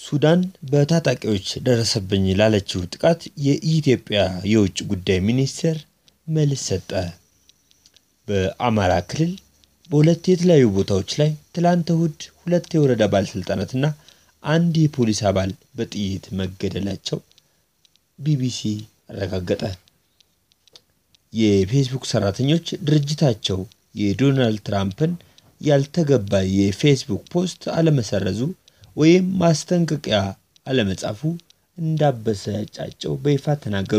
ሱዳን በታጣቂዎች ደረሰብኝ ላለችው ጥቃት የኢትዮጵያ የውጭ ጉዳይ ሚኒስቴር መልስ ሰጠ። በአማራ ክልል በሁለት የተለያዩ ቦታዎች ላይ ትላንት እሁድ ሁለት የወረዳ ባለሥልጣናትና አንድ የፖሊስ አባል በጥይት መገደላቸው ቢቢሲ አረጋገጠ። የፌስቡክ ሰራተኞች ድርጅታቸው የዶናልድ ትራምፕን ያልተገባ የፌስቡክ ፖስት አለመሰረዙ ወይም ማስጠንቀቂያ አለመጻፉ እንዳበሳጫቸው በይፋ ተናገሩ።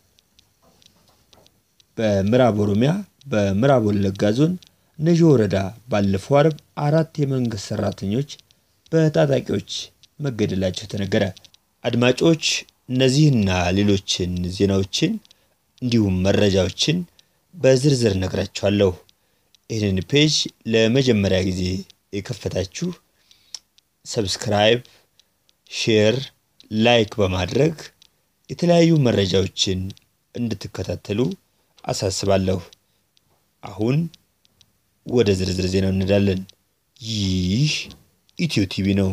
በምዕራብ ኦሮሚያ በምዕራብ ወለጋ ዞን ነጆ ወረዳ ባለፈው አርብ አራት የመንግስት ሰራተኞች በታጣቂዎች መገደላቸው ተነገረ። አድማጮች እነዚህና ሌሎችን ዜናዎችን እንዲሁም መረጃዎችን በዝርዝር ነግራችኋለሁ። ይህንን ፔጅ ለመጀመሪያ ጊዜ የከፈታችሁ ሰብስክራይብ፣ ሼር፣ ላይክ በማድረግ የተለያዩ መረጃዎችን እንድትከታተሉ አሳስባለሁ። አሁን ወደ ዝርዝር ዜናው እንሄዳለን። ይህ ኢትዮ ቲቪ ነው።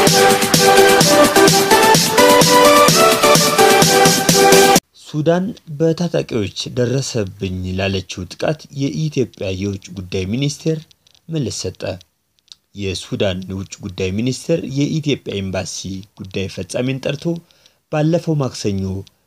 ሱዳን በታጣቂዎች ደረሰብኝ ላለችው ጥቃት የኢትዮጵያ የውጭ ጉዳይ ሚኒስቴር መልስ ሰጠ። የሱዳን የውጭ ጉዳይ ሚኒስቴር የኢትዮጵያ ኤምባሲ ጉዳይ ፈጻሚን ጠርቶ ባለፈው ማክሰኞ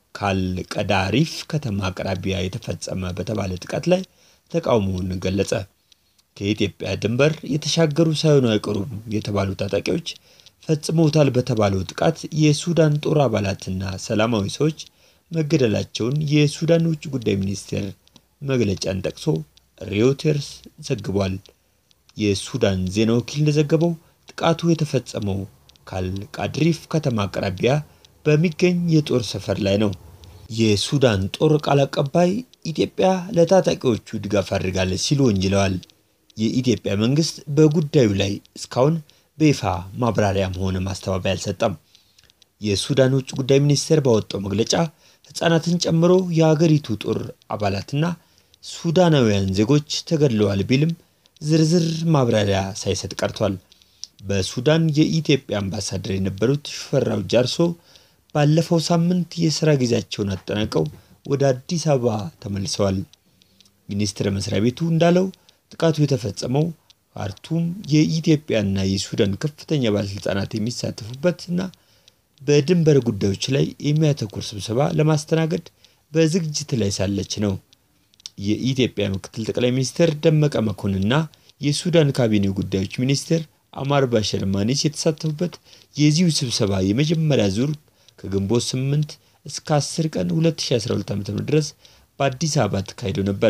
ካልቀዳሪፍ ከተማ አቅራቢያ የተፈጸመ በተባለ ጥቃት ላይ ተቃውሞውን ገለጸ። ከኢትዮጵያ ድንበር የተሻገሩ ሳይሆኑ አይቀሩም የተባሉ ታጣቂዎች ፈጽመውታል በተባለው ጥቃት የሱዳን ጦር አባላትና ሰላማዊ ሰዎች መገደላቸውን የሱዳን ውጭ ጉዳይ ሚኒስቴር መግለጫን ጠቅሶ ሬውተርስ ዘግቧል። የሱዳን ዜና ወኪል እንደዘገበው ጥቃቱ የተፈጸመው ካልቃድሪፍ ከተማ አቅራቢያ በሚገኝ የጦር ሰፈር ላይ ነው። የሱዳን ጦር ቃል አቀባይ ኢትዮጵያ ለታጣቂዎቹ ድጋፍ አድርጋለች ሲሉ ወንጅለዋል። የኢትዮጵያ መንግስት በጉዳዩ ላይ እስካሁን በይፋ ማብራሪያም ሆነ ማስተባበያ አልሰጠም። የሱዳን ውጭ ጉዳይ ሚኒስቴር ባወጣው መግለጫ ሕፃናትን ጨምሮ የአገሪቱ ጦር አባላትና ሱዳናውያን ዜጎች ተገድለዋል ቢልም ዝርዝር ማብራሪያ ሳይሰጥ ቀርቷል። በሱዳን የኢትዮጵያ አምባሳደር የነበሩት ሽፈራው ጃርሶ ባለፈው ሳምንት የሥራ ጊዜያቸውን አጠናቀው ወደ አዲስ አበባ ተመልሰዋል። ሚኒስቴር መስሪያ ቤቱ እንዳለው ጥቃቱ የተፈጸመው ካርቱም የኢትዮጵያና የሱዳን ከፍተኛ ባለሥልጣናት የሚሳተፉበትና በድንበር ጉዳዮች ላይ የሚያተኩር ስብሰባ ለማስተናገድ በዝግጅት ላይ ሳለች ነው። የኢትዮጵያ ምክትል ጠቅላይ ሚኒስትር ደመቀ መኮንንና የሱዳን ካቢኔ ጉዳዮች ሚኒስትር አማር ባሸር ማኒስ የተሳተፉበት የዚሁ ስብሰባ የመጀመሪያ ዙር ከግንቦት 8 እስከ 10 ቀን 2012 ዓ.ም ድረስ በአዲስ አበባ ተካሂዶ ነበር።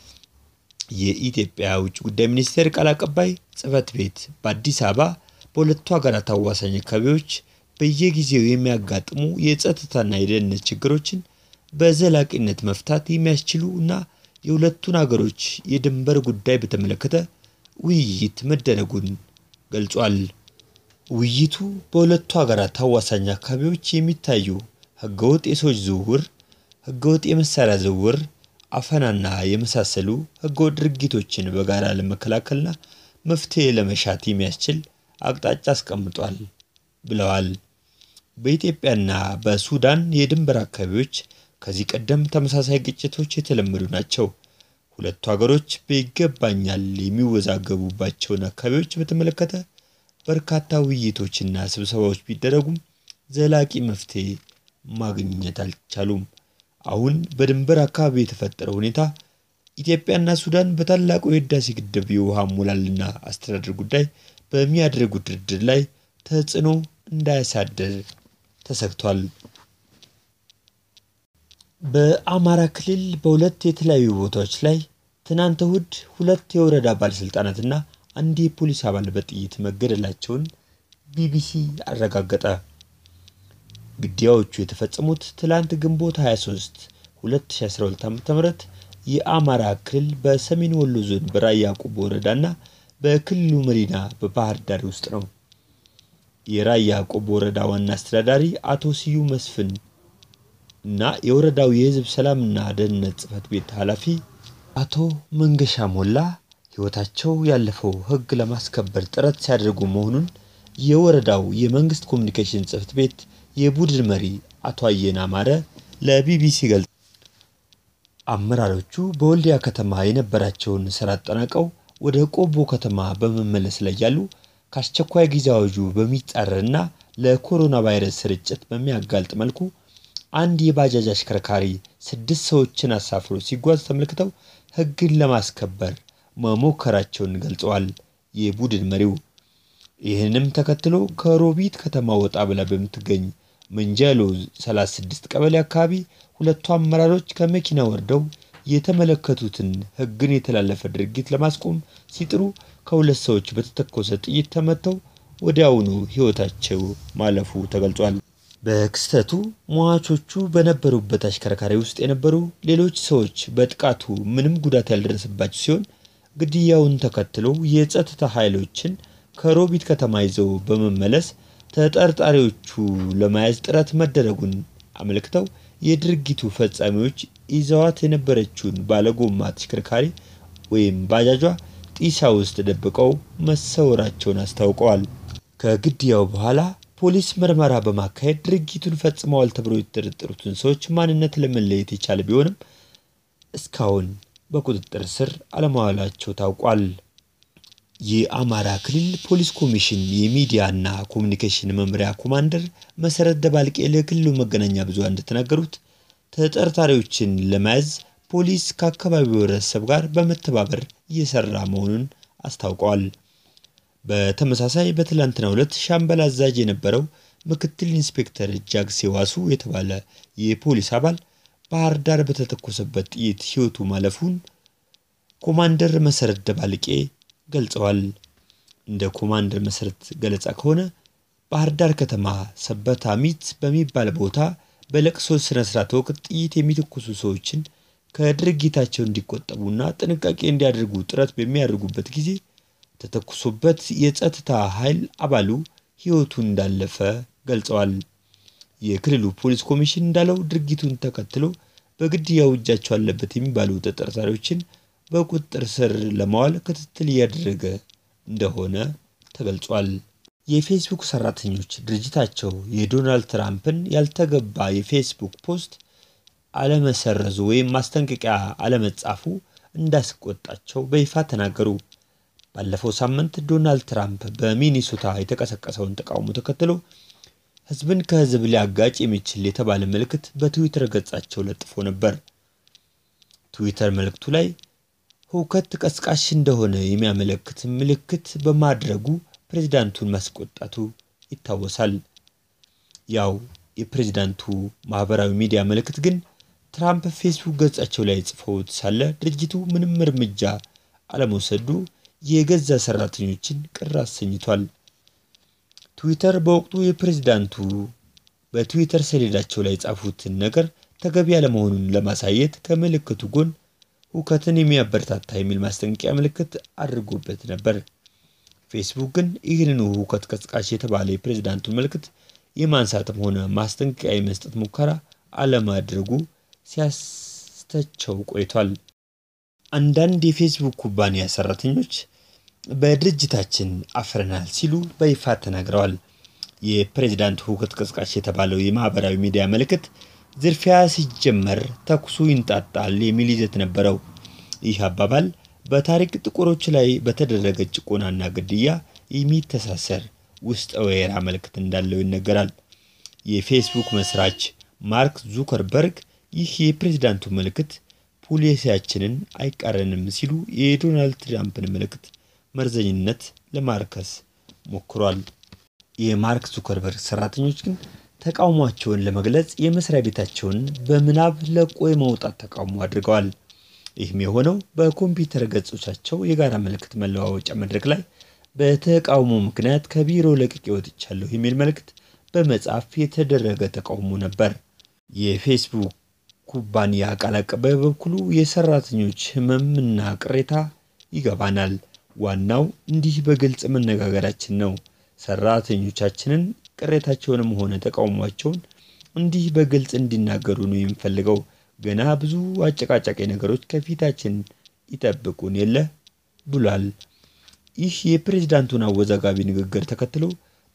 የኢትዮጵያ ውጭ ጉዳይ ሚኒስቴር ቃል አቀባይ ጽህፈት ቤት በአዲስ አበባ በሁለቱ ሀገራት አዋሳኝ አካባቢዎች በየጊዜው የሚያጋጥሙ የጸጥታና የደህንነት ችግሮችን በዘላቂነት መፍታት የሚያስችሉ እና የሁለቱን ሀገሮች የድንበር ጉዳይ በተመለከተ ውይይት መደረጉን ገልጿል። ውይይቱ በሁለቱ ሀገራት አዋሳኝ አካባቢዎች የሚታዩ ህገወጥ የሰዎች ዝውውር፣ ህገወጥ የመሳሪያ ዝውውር፣ አፈናና የመሳሰሉ ህገወጥ ድርጊቶችን በጋራ ለመከላከልና መፍትሄ ለመሻት የሚያስችል አቅጣጫ አስቀምጧል ብለዋል። በኢትዮጵያና በሱዳን የድንበር አካባቢዎች ከዚህ ቀደም ተመሳሳይ ግጭቶች የተለመዱ ናቸው። ሁለቱ ሀገሮች በይገባኛል የሚወዛገቡባቸውን አካባቢዎች በተመለከተ በርካታ ውይይቶችና ስብሰባዎች ቢደረጉም ዘላቂ መፍትሄ ማግኘት አልቻሉም። አሁን በድንበር አካባቢ የተፈጠረው ሁኔታ ኢትዮጵያና ሱዳን በታላቁ የህዳሴ ግድብ የውሃ ሞላልና አስተዳደር ጉዳይ በሚያደርጉት ድርድር ላይ ተጽዕኖ እንዳያሳድር ተሰግቷል። በአማራ ክልል በሁለት የተለያዩ ቦታዎች ላይ ትናንት እሁድ ሁለት የወረዳ ባለሥልጣናትና አንድ የፖሊስ አባል በጥይት መገደላቸውን ቢቢሲ አረጋገጠ። ግድያዎቹ የተፈጸሙት ትላንት ግንቦት 23 2012 ዓ.ም የአማራ ክልል በሰሜን ወሎ ዞን በራያ ቆቦ ወረዳና በክልሉ መዲና በባህር ዳር ውስጥ ነው። የራያ ቆቦ ወረዳ ዋና አስተዳዳሪ አቶ ስዩም መስፍን እና የወረዳው የህዝብ ሰላምና ደህንነት ጽሕፈት ቤት ኃላፊ አቶ መንገሻ ሞላ ሕይወታቸው ያለፈው ሕግ ለማስከበር ጥረት ሲያደርጉ መሆኑን የወረዳው የመንግስት ኮሚኒኬሽን ጽሕፈት ቤት የቡድን መሪ አቶ አየነ አማረ ለቢቢሲ ገልጸዋል። አመራሮቹ በወልዲያ ከተማ የነበራቸውን ስራ አጠናቀው ወደ ቆቦ ከተማ በመመለስ ላይ ያሉ ከአስቸኳይ ጊዜ አዋጁ በሚጻረርና ለኮሮና ቫይረስ ስርጭት በሚያጋልጥ መልኩ አንድ የባጃጅ አሽከርካሪ ስድስት ሰዎችን አሳፍሮ ሲጓዝ ተመልክተው ሕግን ለማስከበር መሞከራቸውን ገልጸዋል። የቡድን መሪው ይህንም ተከትሎ ከሮቢት ከተማ ወጣ ብላ በምትገኝ መንጃሎ 36 ቀበሌ አካባቢ ሁለቱ አመራሮች ከመኪና ወርደው የተመለከቱትን ሕግን የተላለፈ ድርጊት ለማስቆም ሲጥሩ ከሁለት ሰዎች በተተኮሰ ጥይት ተመተው ወዲያውኑ ሕይወታቸው ማለፉ ተገልጿል። በክስተቱ ሟቾቹ በነበሩበት አሽከርካሪ ውስጥ የነበሩ ሌሎች ሰዎች በጥቃቱ ምንም ጉዳት ያልደረሰባቸው ሲሆን ግድያውን ተከትሎ የጸጥታ ኃይሎችን ከሮቢት ከተማ ይዘው በመመለስ ተጠርጣሪዎቹ ለመያዝ ጥረት መደረጉን አመልክተው የድርጊቱ ፈጻሚዎች ይዘዋት የነበረችውን ባለጎማ ተሽከርካሪ ወይም ባጃጇ ጢሳ ውስጥ ደብቀው መሰወራቸውን አስታውቀዋል። ከግድያው በኋላ ፖሊስ ምርመራ በማካሄድ ድርጊቱን ፈጽመዋል ተብሎ የተጠረጠሩትን ሰዎች ማንነት ለመለየት የቻለ ቢሆንም እስካሁን በቁጥጥር ስር አለመዋላቸው ታውቋል። የአማራ ክልል ፖሊስ ኮሚሽን የሚዲያና ኮሚኒኬሽን መምሪያ ኮማንደር መሰረት ደባልቄ ለክልሉ መገናኛ ብዙሃን እንደተናገሩት ተጠርጣሪዎችን ለመያዝ ፖሊስ ከአካባቢው ህብረተሰብ ጋር በመተባበር እየሰራ መሆኑን አስታውቀዋል። በተመሳሳይ በትላንትናው ዕለት ሻምበል አዛዥ የነበረው ምክትል ኢንስፔክተር ጃግሴ ዋሱ የተባለ የፖሊስ አባል ባህር ዳር በተተኮሰበት ጥይት ሕይወቱ ማለፉን ኮማንደር መሰረት ደባልቄ ገልጸዋል። እንደ ኮማንደር መሰረት ገለጻ ከሆነ ባህር ዳር ከተማ ሰበታ ሚት በሚባል ቦታ በለቅሶ ስነ ስርዓት ወቅት ጥይት የሚተኩሱ ሰዎችን ከድርጊታቸው እንዲቆጠቡና ጥንቃቄ እንዲያደርጉ ጥረት በሚያደርጉበት ጊዜ ተተኩሶበት የጸጥታ ኃይል አባሉ ሕይወቱ እንዳለፈ ገልጸዋል። የክልሉ ፖሊስ ኮሚሽን እንዳለው ድርጊቱን ተከትሎ በግድያው እጃቸው አለበት የሚባሉ ተጠርጣሪዎችን በቁጥጥር ስር ለማዋል ክትትል እያደረገ እንደሆነ ተገልጿል። የፌስቡክ ሰራተኞች ድርጅታቸው የዶናልድ ትራምፕን ያልተገባ የፌስቡክ ፖስት አለመሰረዙ ወይም ማስጠንቀቂያ አለመጻፉ እንዳስቆጣቸው በይፋ ተናገሩ። ባለፈው ሳምንት ዶናልድ ትራምፕ በሚኒሶታ የተቀሰቀሰውን ተቃውሞ ተከትሎ ሕዝብን ከሕዝብ ሊያጋጭ የሚችል የተባለ ምልክት በትዊተር ገጻቸው ለጥፎ ነበር። ትዊተር መልእክቱ ላይ ሁከት ቀስቃሽ እንደሆነ የሚያመለክት ምልክት በማድረጉ ፕሬዝዳንቱን ማስቆጣቱ ይታወሳል። ያው የፕሬዝዳንቱ ማህበራዊ ሚዲያ ምልክት ግን ትራምፕ ፌስቡክ ገጻቸው ላይ ጽፈውት ሳለ ድርጅቱ ምንም እርምጃ አለመውሰዱ የገዛ ሰራተኞችን ቅር አሰኝቷል። ትዊተር በወቅቱ የፕሬዝዳንቱ በትዊተር ሰሌዳቸው ላይ የጻፉትን ነገር ተገቢ ያለመሆኑን ለማሳየት ከምልክቱ ጎን ሁከትን የሚያበረታታ የሚል ማስጠንቀቂያ ምልክት አድርጎበት ነበር። ፌስቡክ ግን ይህንኑ ሁከት ቀስቃሽ የተባለ የፕሬዝዳንቱን ምልክት የማንሳትም ሆነ ማስጠንቀቂያ የመስጠት ሙከራ አለማድረጉ ሲያስተቸው ቆይቷል። አንዳንድ የፌስቡክ ኩባንያ ሰራተኞች በድርጅታችን አፍረናል ሲሉ በይፋ ተናግረዋል። የፕሬዝዳንት ሁከት ቀስቃሽ የተባለው የማህበራዊ ሚዲያ ምልክት ዝርፊያ ሲጀመር ተኩሱ ይንጣጣል የሚል ይዘት ነበረው። ይህ አባባል በታሪክ ጥቁሮች ላይ በተደረገ ጭቆናና ግድያ የሚተሳሰር ውስጠ ወይራ መልእክት እንዳለው ይነገራል። የፌስቡክ መስራች ማርክ ዙከርበርግ ይህ የፕሬዝዳንቱ ምልክት ፖሊሲያችንን አይቃረንም ሲሉ የዶናልድ ትራምፕን ምልክት መርዘኝነት ለማርከስ ሞክሯል። የማርክ ዙከርበርግ ሰራተኞች ግን ተቃውሟቸውን ለመግለጽ የመስሪያ ቤታቸውን በምናብ ለቆ የመውጣት ተቃውሞ አድርገዋል። ይህም የሆነው በኮምፒውተር ገጾቻቸው የጋራ ምልክት መለዋወጫ መድረክ ላይ በተቃውሞ ምክንያት ከቢሮ ለቅቄ ወጥቻለሁ የሚል መልእክት በመጻፍ የተደረገ ተቃውሞ ነበር። የፌስቡክ ኩባንያ ቃል አቀባይ በበኩሉ የሰራተኞች ሕመምና ቅሬታ ይገባናል፣ ዋናው እንዲህ በግልጽ መነጋገራችን ነው። ሰራተኞቻችንን ቅሬታቸውንም ሆነ ተቃውሟቸውን እንዲህ በግልጽ እንዲናገሩ ነው የምፈልገው። ገና ብዙ አጨቃጫቂ ነገሮች ከፊታችን ይጠብቁን የለ ብሏል። ይህ የፕሬዝዳንቱን አወዛጋቢ ንግግር ተከትሎ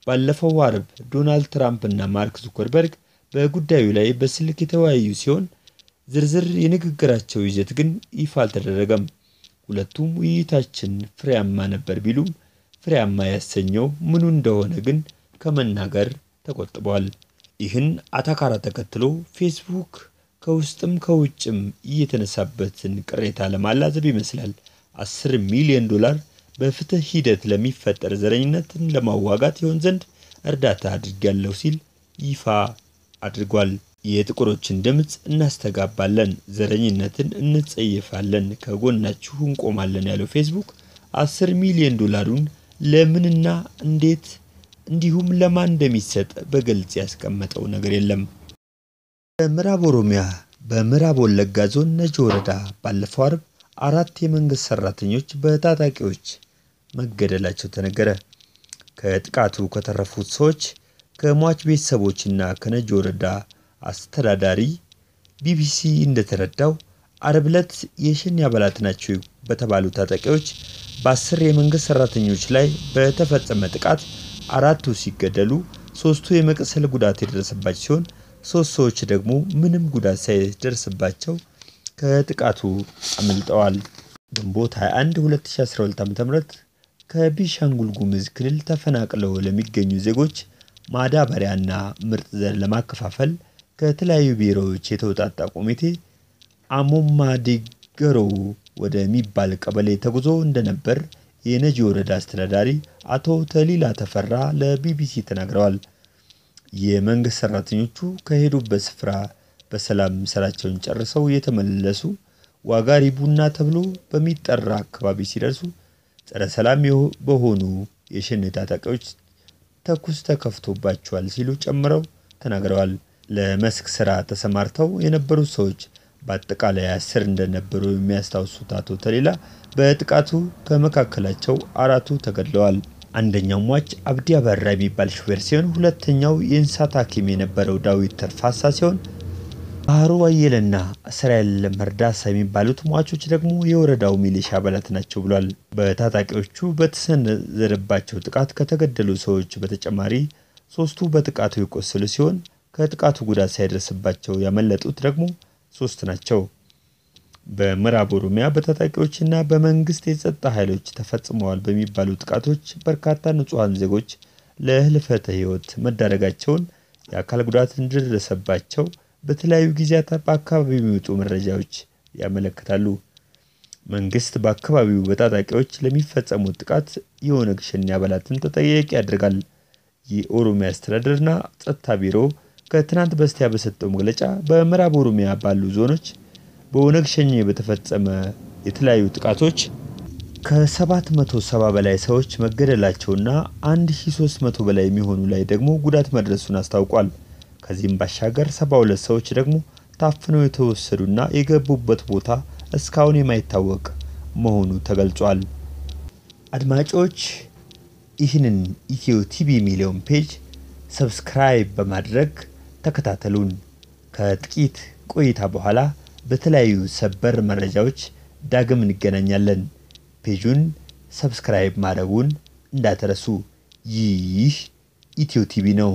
ባለፈው አርብ ዶናልድ ትራምፕ እና ማርክ ዙከርበርግ በጉዳዩ ላይ በስልክ የተወያዩ ሲሆን ዝርዝር የንግግራቸው ይዘት ግን ይፋ አልተደረገም። ሁለቱም ውይይታችን ፍሬያማ ነበር ቢሉም ፍሬያማ ያሰኘው ምኑ እንደሆነ ግን ከመናገር ተቆጥበዋል። ይህን አታካራ ተከትሎ ፌስቡክ ከውስጥም ከውጭም እየተነሳበትን ቅሬታ ለማላዘብ ይመስላል አስር ሚሊዮን ዶላር በፍትህ ሂደት ለሚፈጠር ዘረኝነትን ለማዋጋት ይሆን ዘንድ እርዳታ አድርጊያለሁ ሲል ይፋ አድርጓል። የጥቁሮችን ድምፅ እናስተጋባለን፣ ዘረኝነትን እንጸየፋለን፣ ከጎናችሁ እንቆማለን ያለው ፌስቡክ አስር ሚሊዮን ዶላሩን ለምንና እንዴት እንዲሁም ለማን እንደሚሰጥ በግልጽ ያስቀመጠው ነገር የለም። በምዕራብ ኦሮሚያ በምዕራብ ወለጋ ዞን ነጆ ወረዳ ባለፈው አርብ አራት የመንግስት ሰራተኞች በታጣቂዎች መገደላቸው ተነገረ። ከጥቃቱ ከተረፉት ሰዎች ከሟች ቤተሰቦችና ከነጆ ወረዳ አስተዳዳሪ ቢቢሲ እንደተረዳው አርብ ዕለት የሸኔ አባላት ናቸው በተባሉ ታጣቂዎች በአስር የመንግስት ሰራተኞች ላይ በተፈጸመ ጥቃት አራቱ ሲገደሉ ሶስቱ የመቁሰል ጉዳት የደረሰባቸው ሲሆን ሶስት ሰዎች ደግሞ ምንም ጉዳት ሳይደርስባቸው ከጥቃቱ አመልጠዋል። ግንቦት 21 2012 ዓ.ም ከቤኒሻንጉል ጉሙዝ ክልል ተፈናቅለው ለሚገኙ ዜጎች ማዳበሪያና ምርጥ ዘር ለማከፋፈል ከተለያዩ ብሔሮች የተውጣጣ ኮሚቴ አሞማ ዲገሮ ወደሚባል ቀበሌ ተጉዞ እንደነበር የነጂ ወረዳ አስተዳዳሪ አቶ ተሊላ ተፈራ ለቢቢሲ ተናግረዋል። የመንግስት ሰራተኞቹ ከሄዱበት ስፍራ በሰላም ስራቸውን ጨርሰው የተመለሱ ዋጋሪ ቡና ተብሎ በሚጠራ አካባቢ ሲደርሱ ጸረ ሰላም በሆኑ የሸኔ ታጣቂዎች ተኩስ ተከፍቶባቸዋል ሲሉ ጨምረው ተናግረዋል። ለመስክ ስራ ተሰማርተው የነበሩት ሰዎች በአጠቃላይ አስር እንደነበሩ የሚያስታውሱት አቶ ተሌላ በጥቃቱ ከመካከላቸው አራቱ ተገድለዋል። አንደኛው ሟች አብዲ አበራ የሚባል ሹፌር ሲሆን ሁለተኛው የእንስሳት ሐኪም የነበረው ዳዊት ተርፋሳ ሲሆን ባህሩ አየለና እስራኤል መርዳሳ የሚባሉት ሟቾች ደግሞ የወረዳው ሚሊሻ አባላት ናቸው ብሏል። በታጣቂዎቹ በተሰነዘረባቸው ጥቃት ከተገደሉ ሰዎች በተጨማሪ ሶስቱ በጥቃቱ የቆሰሉ ሲሆን ከጥቃቱ ጉዳት ሳይደርስባቸው ያመለጡት ደግሞ ሶስት ናቸው። በምዕራብ ኦሮሚያ በታጣቂዎችና በመንግስት የጸጥታ ኃይሎች ተፈጽመዋል በሚባሉ ጥቃቶች በርካታ ንጹሐን ዜጎች ለህልፈተ ህይወት መዳረጋቸውን፣ የአካል ጉዳት እንደደረሰባቸው በተለያዩ ጊዜያት በአካባቢው የሚወጡ መረጃዎች ያመለክታሉ። መንግስት በአካባቢው በታጣቂዎች ለሚፈጸሙት ጥቃት የኦነግ ሸኔ አባላትን ተጠያቂ ያደርጋል። የኦሮሚያ አስተዳደርና ጸጥታ ቢሮ ከትናንት በስቲያ በሰጠው መግለጫ በምዕራብ ኦሮሚያ ባሉ ዞኖች በኦነግ ሸኔ በተፈጸመ የተለያዩ ጥቃቶች ከ770 በላይ ሰዎች መገደላቸውና 1300 በላይ የሚሆኑ ላይ ደግሞ ጉዳት መድረሱን አስታውቋል። ከዚህም ባሻገር 72 ሰዎች ደግሞ ታፍነው የተወሰዱና የገቡበት ቦታ እስካሁን የማይታወቅ መሆኑ ተገልጿል። አድማጮች ይህንን ኢትዮ ቲቪ የሚለውን ፔጅ ሰብስክራይብ በማድረግ ተከታተሉን። ከጥቂት ቆይታ በኋላ በተለያዩ ሰበር መረጃዎች ዳግም እንገናኛለን። ፔጁን ሰብስክራይብ ማድረጉን እንዳትረሱ። ይህ ኢትዮ ቲቪ ነው።